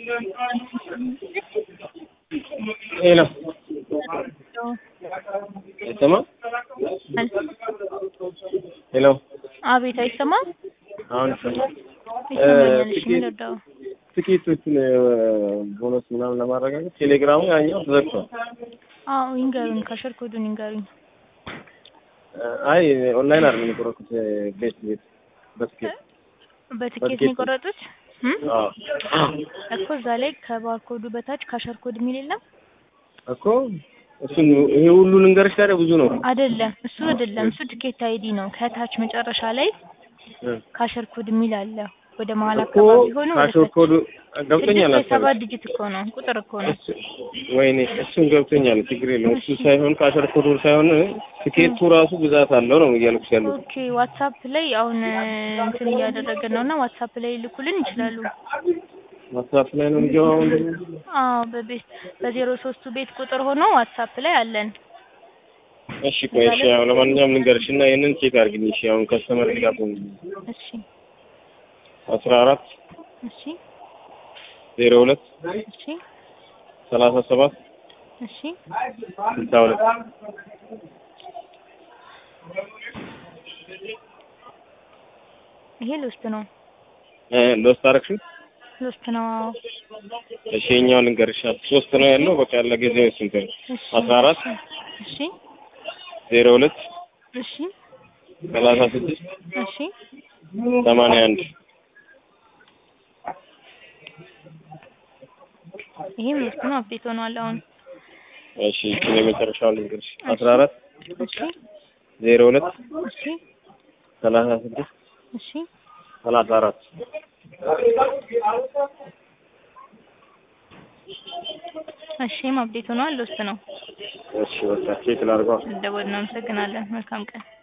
ሄሎ አይሰማም? ሄሎ አቤት አይሰማም? አሁን ይሰማል። ይሰማኛል። እሺ ጥቂት- ምን ልርዳው? ትኬቶችን ቦነስ ምናምን ለማረጋገጥ ቴሌግራሙ ያኛው ተዘግቷል። አዎ ይንገሩኝ፣ ካሸር ኮዱን ይንገሩኝ። አይ ኦንላይን አይደለም የቆረኩት ቤት ቤት በትኬት በትኬት በትኬት ነው ነው። የቆረጡት እም? አዎ እኮ እዛ ላይ ከባርኮዱ በታች ካሸር ኮድ የሚል የለም እኮ እሱን ይሄ ሁሉ ልንገርሽ ታዲያ ብዙ ነው። አይደለም? እሱ አይደለም፣ እሱ ትኬት አይዲ ነው። ከታች መጨረሻ ላይ ካሸር ኮድ የሚል አለ። ወደ መሀል እኮ አካባቢ ሆኖ ወደ ካሾር ታች ኮዱ ገብቶኛል። ስድስት ወይ አሰብ ሰባት ዲጂት እኮ ነው፣ ቁጥር እኮ ነው። ወይኔ እሱን ገብቶኛል። ችግር የለውም። እሱ ሳይሆን ካሾር ኮዱ ሳይሆን ትኬቱ ራሱ ብዛት አለው ነው እያልኩሽ ያሉት። ኦኬ ዋትሳፕ ላይ አሁን እንትን እያደረግን ነው እና ዋትሳፕ ላይ ልኩልን ይችላሉ። ዋትሳፕ ላይ ነው የሚገባው አሁን ደግሞ? አዎ በቤት በዜሮ ሶስቱ ቤት ቁጥር ሆኖ ዋትሳፕ ላይ አለን። እሺ ቆይ እሺ፣ ያው ለማንኛውም ልንገርሽ እና ይሄንን ቼክ አድርግልኝ። እሺ አሁን ከስተመር ጋር እሺ አስራ አራት እሺ ዜሮ ሁለት እሺ ሰላሳ ሰባት እሺ ስልሳ ሁለት ይሄ ሎስት ነው እ ሎስት አደረግሽው? ሎስት ነው። አዎ እሺ የኛው ልንገርሽ ሶስት ነው ያለው። በቃ ያለ ጊዜ ስንት ነው? እሺ አስራ አራት እሺ ዜሮ ሁለት እሺ ሰላሳ ስድስት እሺ ሰማንያ አንድ ይሄም ሎስት ነው። አፕዴት ሆኗል አሁን። እሺ እቺን የመጨረሻውን ልንገርሽ አስራ አራት እሺ ዜሮ ሁለት እሺ ሰላሳ ስድስት እሺ ሰላሳ አራት እሺም አፕዴት ሆኗል። ሎስት ነው። እሺ በቃ ቼክ ላድርገው። ደወል እናመሰግናለን። መልካም ቀን